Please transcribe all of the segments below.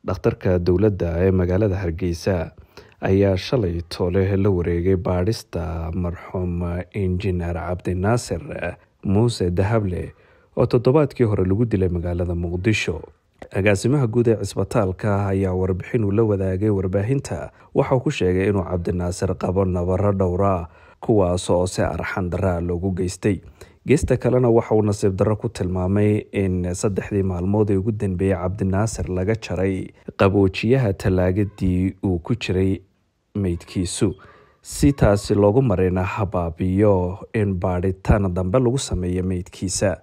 dhakhtarka dowladda ee magaalada hargeysa ayaa shalay toole la wareegay baadhista marxuum injineer cabdinaasir muuse dahable oo toddobaadkii hore lagu dilay magaalada muqdisho agaasimaha guud ee cisbitaalka ayaa warbixin uu la wadaagay warbaahinta waxauu ku sheegay inuu cabdinaasir qabo nabaro dhowra kuwaas oo si arxan daraa loogu geystay geesta kalena waxa uu nasiib darro ku tilmaamay in saddexdii maalmood ee ugu dambeeyey cabdinaasir laga jaray qaboojiyaha tallaagadii uu ku jiray meydkiisu si taasi loogu marina habaabiyo in baadhitaan dambe lagu sameeyo meydkiisa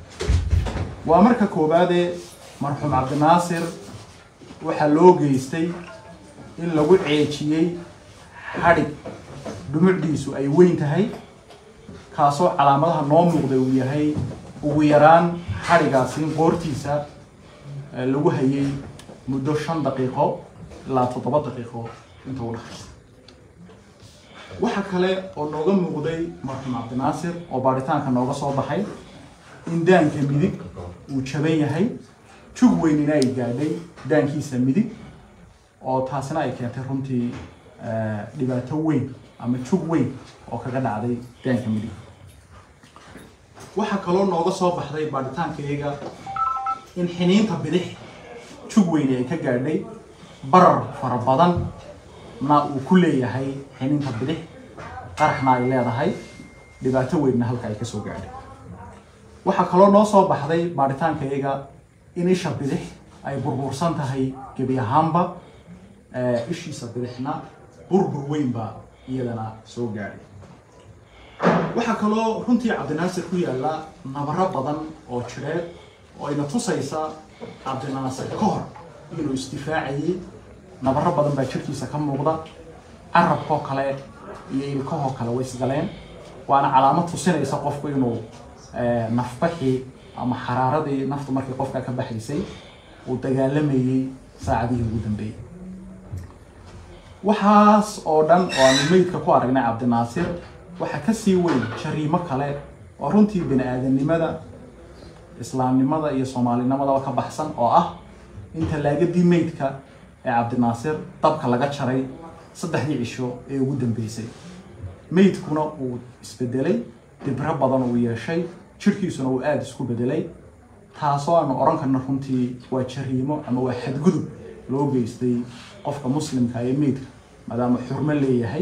waa marka koowaadee marxuum cabdinaasir waxaa loo geystay in lagu ceejiyey xadhig dhumucdiisu ay weyn tahay kaasoo calaamadaha noo muuqda uu yahay ugu yaraan xadhigaasi in qoortiisa lagu hayay muddo shan daqiiqo ilaa toddoba daqiiqo inta u dhexaysa waxa kale oo nooga muuqday marxuum cabdinaasir oo baadhitaanka nooga soo baxay in daanka midig uu jaban yahay jug weynina ay gaadhay daankiisa midig oo taasina ay keentay runtii dhibaato weyn ama jug weyn oo kaga dhacday daanka midig waxaa kaloo nooga soo baxday baadhitaankayaga in xiniinta bidix jug weyni ay ka gaadhay barar fara badan na uu ku leeyahay xiniinta bidix qaraxna ay leedahay dhibaato weynna halka ay kasoo gaadhay waxaa kaloo noo soo baxday baadhitaankayaga in isha bidix ay burbursan tahay gebi ahaanba ishiisa bidixna burbur weynba iyadana soo gaadhay waxaa kaloo runtii cabdinaasir ku yaalla nabaro badan oo jireed oo ayna tusaysa cabdinaasir ka hor inuu isdifaacayay nabaro badan baa jirkiisa ka muuqda carabkoo kale iyo ilkahoo kale way isgaleen waana calaamad tusinaysa qofku inuu nafbaxii ama xaraaradii naftu markii qofka ka baxaysay uu dagaalamayey saacadihii ugu dambeeyey waxaas oo dhan oo aanu meydka ku aragnay cabdinaasir waxaa kasii weyn jariimo kale oo runtii bini aadanimada islaamnimada iyo soomaalinimadaba ka baxsan oo ah in tallaagadii meydka ee cabdinaasir dabka laga jaray saddexdii cisho ee ugu dambeysay meydkuna uu isbedelay dibro badan uu yeeshay jirkiisuna uu aada isku bedelay taasoo aanu odhan karna runtii waa jariimo ama waa xadgudub loo geystay qofka muslimka ee meydka maadaama xurmo leeyahay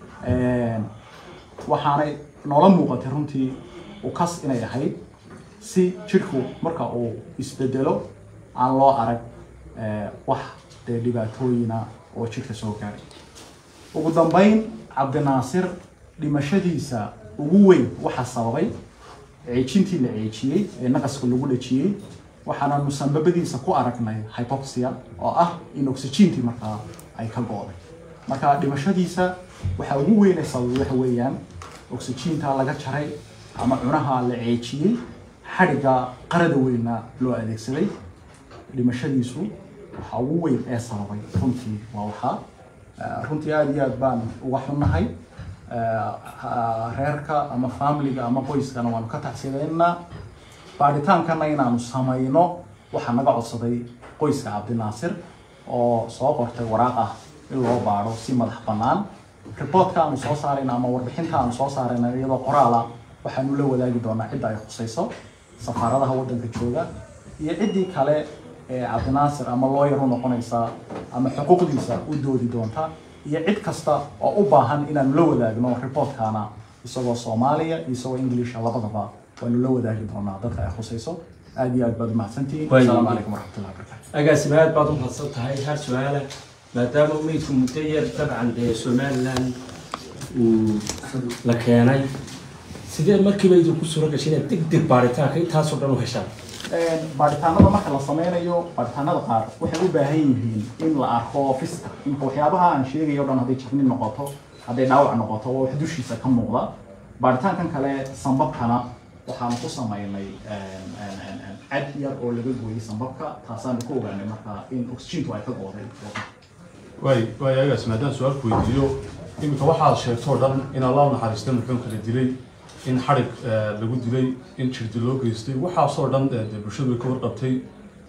waxaanay noola muuqatay runtii ukas inay ahayd si jirku marka uu isbedelo aan loo arag wax dee dhibaatooyina oo jirka soo gaaray ugu dambeyn cabdinaasir dhimashadiisa ugu weyn waxaa sababay ceejintii la ceejiyey ee naqaska lagu dhajiyey waxaanaanu sambabadiisa ku aragnay hypoxia oo ah in oxygentii markaa ay ka go-day marka dhimashadiisa waxaa ugu weynay sababay waxa weeyaan oxygentaa laga jaray ama cunaha la ceejiyey xadhigga qarada weynna loo adeegsaday dhimashadiisu waxaa ugu weyn ee sababay runtii waa waxaa runtii aada iyo aad baan uga xunnahay reerka ama familiga ama qoyskana waanu ka taxsidaynaa baadhitaankana inaanu samayno waxaa naga codsaday qoyska cabdinaasir oo soo qortay waraaq ah in loo baadho si madax bannaan reportka aanu soo saarayna ama warbixinta aanu soo saarayna iyadoo qoraala waxaanu la wadaagi doonaa cidda ay khusayso safaaradaha waddanka jooga iyo ciddii kale ee cabdinaasir ama looyar u noqonaysa ama xuquuqdiisa u doodi doonta iyo cid kasta oo u baahan inaanu la wadaagno reportkana isagoo soomaaliya iyo isagoo inglisha labadaba waanu la wadaagi doonaa dadka ay khusayso aada iyo aad baad umahadsantihiin asalaamu calaykum waraxmatullahi wabarakatu agaasima aad baad u mahadsan tahay hal su-aala maadaama meydku muddo yar dabcan dee somaliland uu la keenay sidee markiiba idinku suura gashay inaad deg deg baaritaanka intaasoo dhan u heshaan baadhitaanada marka la sameynayo baadhitaanada qaar waxay u baahan yihiin in la arko fiska imka waxyaabaha aan sheegayo o dhan hadday jabni noqoto hadday dhaawac noqoto waa wax dushiisa ka muuqda baadhitaankan kale sambabkana waxaanu ku sameynay cad yar oo laga gooyey sambabka taasaanu ku ogaanay marka in oxygentu ay ka gooday waay waay agaas maadaan su-aalku weydiiyo iminka waxaad sheegtoo dhan in allah u naxariista muxuunka la dilay in xadhig lagu dilay in jirdi loo geystay waxaasoo dhan dee bulshadu way ka warqabtay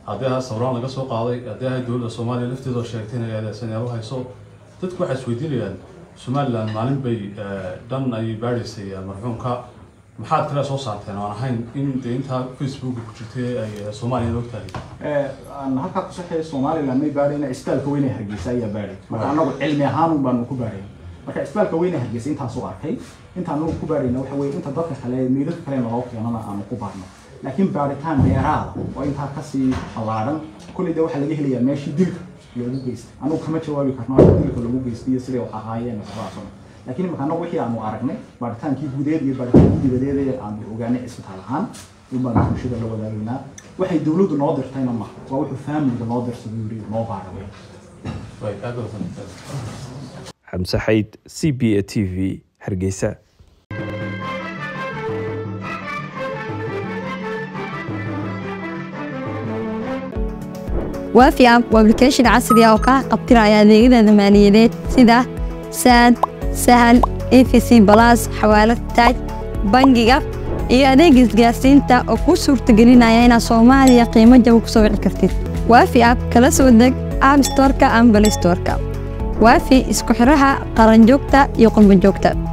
haddii ahaa sawiraan laga soo qaaday haddii ahay dowladda soomaaliya lafteedoo sheegtay inay eedeysanyaal u hayso dadku waxay isweydiinayaan somaliland maalin bay dhan ayay baadhaysay marxuumka maxaad kale soo saarteen oan ahayn in dee intaa facebook ku jirtay ay soomaaliya og tahay aan halkaa ku saxeeya somaliland may baadhayna isbitaalka weyne hargeysa ayaa baadhay marka anagu cilmi ahaan baanu ku baadhay marka isbitaalka weyne hargeysa intaasuu arkay intaan anagu ku baadhayna waxa weye inta dadka kale meydadka kalena loo keenana aanu ku baadhno laakiin baadhitaan dheeraada oo intaa kasii ballaadhan kolley de waxaa laga helayaa meeshii dilka loogu geystay anagu kama jawaabi karno halka dilka loogu geystay iyo siday wax ahaayeen waxbaason laakiin imika anagu wixii aanu aragnay baadhitaankii gudeed iyo baadhitaankii dibadeed ee aanu ogaanay isbitaal ahaan in baanu bulshada la wadaagaynaa waxay dowladdu noo dirtayna maha waa wuxuu faamiliga noo dirsaday yiri noo baadha wey way aad baa wanaagsan xamse xayd c b a t v hargeysa waafi app waa application casri ah oo kaa qabtiraya adeegyada maaliyadeed sida saad sahal efc balas xawaalad taaj bangiga iyo adeega isgaarsiinta oo kuu suurtagelinaya inaad soomaaliya qiimo jaba ku soo wici kartid waafi app kala soo deg app storeka ama balistoreka waafi isku xiraha qaranjoogta iyo qurbanjoogta